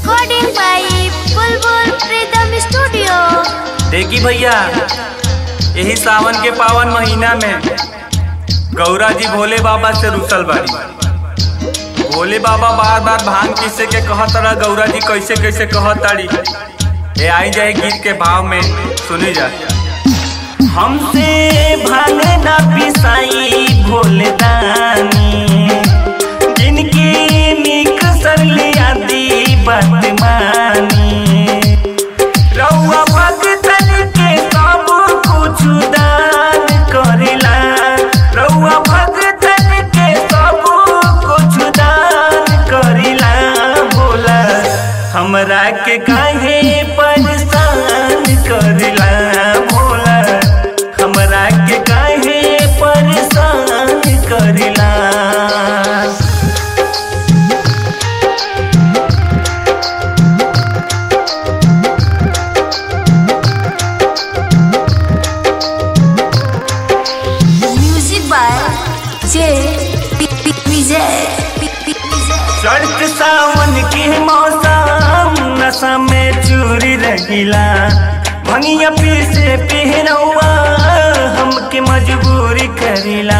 Recording by Bulbul Freedom Studio. देखी भैया यही सावन के पावन महीना में गौरा जी भोले बाबा से रुसल बाड़ी भोले बाबा बार बार भांग पीसे के कहत रहा गौरा जी कैसे कैसे कहत ताड़ी ये आई जाए गीत के भाव में सुनी जा हमसे भांग ना पिसाई भोले दानी जिनकी निक सरली आदि बदमानी रउआ भगतन के सब कुछ दान करेला रउआ भगतन के सब कुछ दान करेला बोला हमरा के काहे परेशान करेला बोला हमरा के काहे परेशान करेला Music by J. P. P. Vijay. P. P. Vijay. चढ़त सावन के मौसम नशा में चूरी रहिला भंगिया पीसे पहनौआ हमके मजबूरी करिला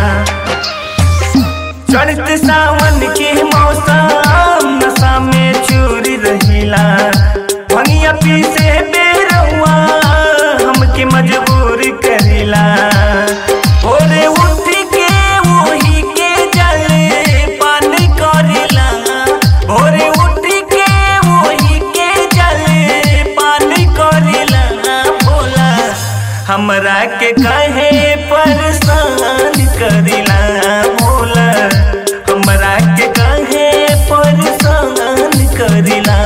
चढ़त सावन के मौसम नशा में चूरी रहिला भंगिया पीसे बेरौआ हमके मजबूरी करिला ओरे उठ के वही के जले पान करिला भोरे उठ के वही के जले पान करिला बोला हमरा के कहे परेशान करिला बोला हमरा के कहे परेशान करिला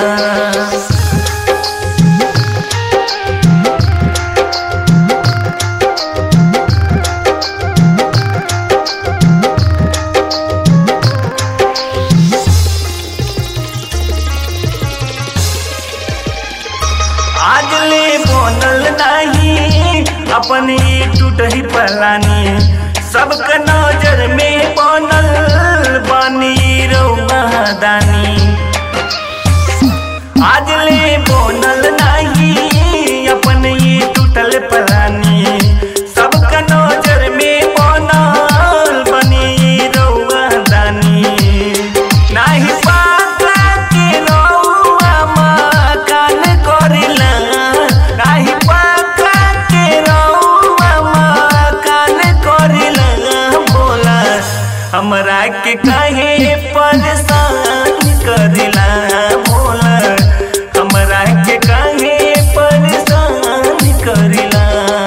आज ले बनल नहीं अपन ही टूट ही पलानी सबके नजर में बनल बानी रउआ दानी आज ले बनल नहीं अपन ही टूटल पलानी सबके नजर में बनल बनी रउआ दानी नाही पाता के रउआ मकान करिला नाही पाता के रउआ मकान करिला बोला हमरा के काहे परेशान करिला बोला हमरा के काहे परेशान करिला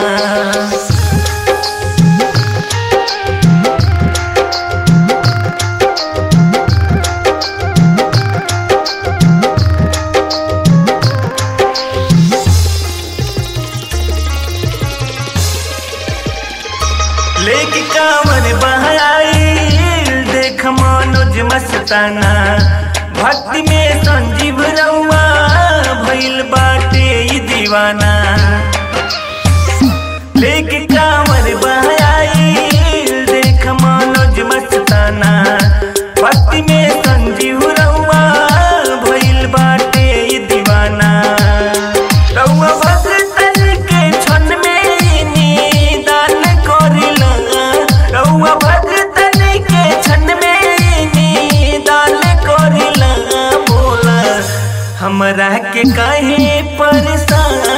लेके कांवर बहाई देख मनोज मस्ताना भक्ति में संजीव रउआ भइल बाटे ई दीवाना लेके कांवर बहाई देख मनोज मस्ताना भक्ति में संजीव रउआ भइल बाटे ई दीवाना रउआ भगतन के क्षण में निदान करिला रउआ भगतन के क्षण में निदान करिला बोला हमरा के काहे परेशान